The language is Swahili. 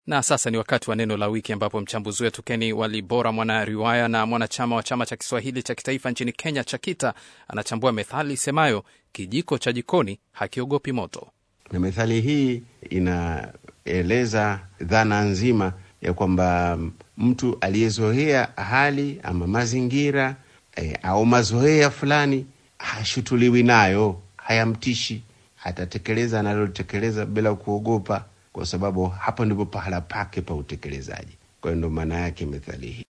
Na sasa ni wakati wa neno la wiki, ambapo mchambuzi wetu Keni Walibora, mwanariwaya na mwanachama wa chama cha Kiswahili cha kitaifa nchini Kenya, CHAKITA, anachambua methali isemayo kijiko cha jikoni hakiogopi moto. Na methali hii inaeleza dhana nzima ya kwamba mtu aliyezoea hali ama mazingira e, au mazoea fulani hashutuliwi nayo, hayamtishi, atatekeleza analotekeleza bila kuogopa, kwa sababu hapo ndipo pahala pake pa utekelezaji. Kwa hiyo ndo maana yake methali hii.